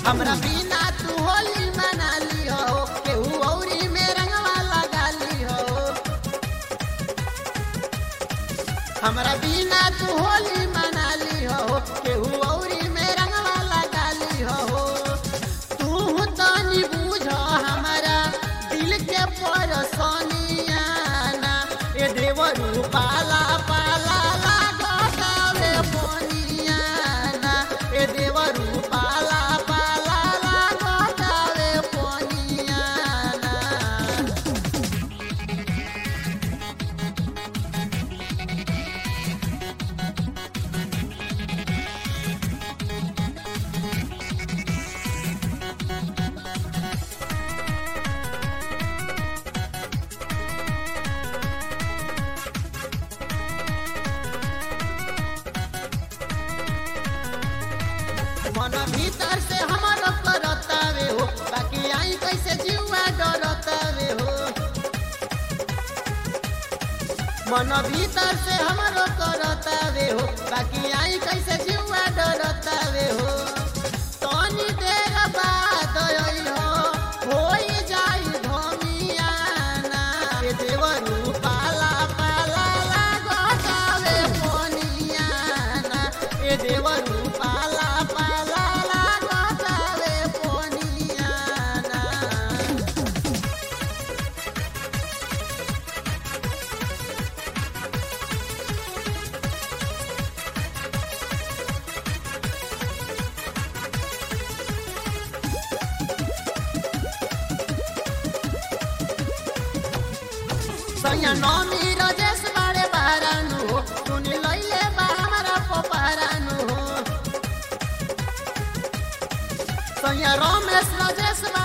हमरा बिना तू होली मना ली हो केहू औरी में रंगवा लगा ली हो हमरा बिना तू होली मना ली हो केहू औरी में रंगवा लगा ली हो तू तनी बुझ हमारा दिल के परसनिया ना ए देवरू पाला पाला लागतावे पोनिया ना ए देवरू पाला पाला लागतावे पोनिया ना मन भीतर से हमर करतावे हो बाकी आई कैसे जीवा डरतावे हो मन भीतर से हमर करतावे हो बाकी आई कैसे जीवा डरतावे हो तनी देर बाद अइल हो होई जाई धमियाना ए देवरू पाला पाला लागतावे पोनियाना ए देवरू पाला पाला लागतावे पोनियाना सैया नौमी रजेश बाड़े बारानु हो सुन लैले बा हमारा पोपारानु हो सैया रमेश रजेश